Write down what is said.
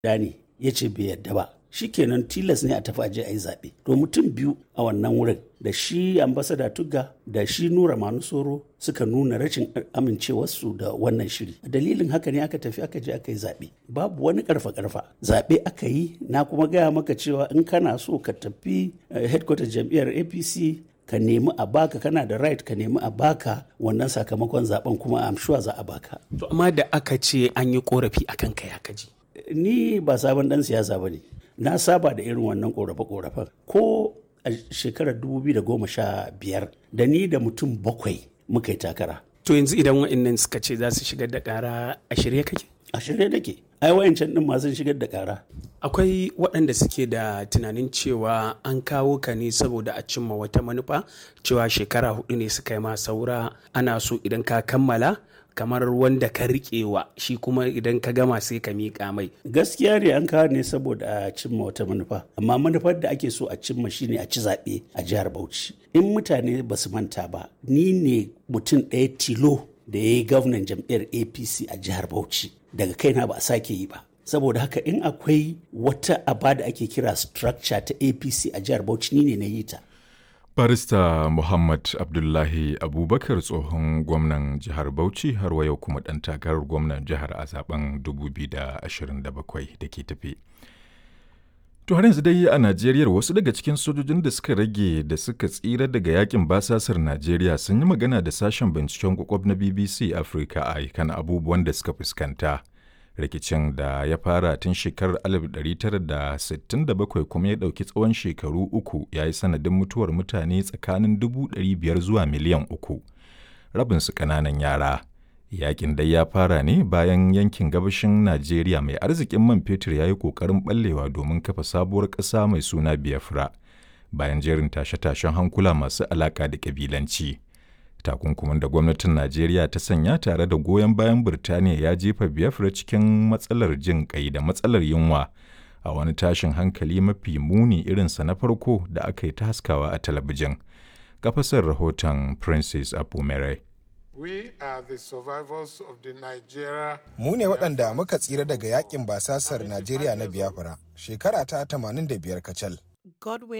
ne ya ce bai yadda ba shikenan tilas ne a tafi aje a yi zaɓe to mutum biyu a wannan wurin da shi ambasada tugga da shi nura manusoro suka nuna rashin amincewarsu da wannan shiri dalilin haka ne aka tafi aka je aka yi zaɓe babu wani karfa karfa zaɓe aka yi na kuma gaya maka cewa in kana so ka tafi headquarter jam'iyyar apc ka nemi a baka kana da right ka nemi a baka wannan sakamakon zaben kuma am sure za a baka to amma da aka ce an yi korafi akan kai haka ji ni ba sabon dan siyasa ba ne na saba da irin wannan korafe-korafen ko a shekarar 2015 da ni da mutum bakwai muka yi takara to yanzu idan wa'annan suka ce za su shigar da kara a shirye kake a shirye nake ai wayancan din masu shigar da kara akwai waɗanda suke da tunanin cewa an kawo ka ne saboda a cimma wata manufa cewa shekara hudu ne suka yi ma saura ana so idan ka kammala kamar wanda ka riƙewa shi kuma idan ka gama sai ka miƙa mai gaskiya ne an kawo ne saboda a cimma wata manufa amma manufar da ake so a cimma shine a ci zaɓe a jihar bauchi in mutane ba su manta ba ni ne mutum ɗaya tilo da ya yi gwamnan jam'iyyar apc a jihar bauchi daga kaina ba a sake yi ba saboda haka in akwai wata aba da ake kira structure ta apc a jihar bauchi ni ne na yi ta barista muhammad abdullahi abubakar tsohon gwamnan jihar bauchi har wa yau kuma ɗan takarar gwamnan jihar a zaben 2027 da ke tafi to har yanzu dai a najeriya wasu daga cikin sojojin da suka rage da suka tsira daga yakin basasar najeriya sun yi magana da sashen binciken kwakwab na bbc africa a kan abubuwan da suka fuskanta rikicin da ya fara tun shekarar 1967 kuma ya ɗauki tsawon shekaru uku ya yi sanadin mutuwar mutane tsakanin 500 zuwa miliyan uku rabinsu ƙananan yara yakin dai ya fara ne bayan yankin gabashin najeriya mai arzikin man fetur ya yi ƙoƙarin ɓallewa domin kafa sabuwar ƙasa mai suna biafra bayan jerin tashe-tashen hankula masu alaƙa da ƙabilanci. takunkumin da gwamnatin najeriya ta sanya tare da goyon bayan birtaniya ya jefa biafra cikin matsalar jin kai da matsalar yunwa a wani tashin hankali mafi muni irinsa na farko da aka yi ta haskawa a talabijin kafasar rahoton princess apumere Mu ne waɗanda muka tsira daga yakin basasar Najeriya na Biafra shekara ta 85 kacal. Godwin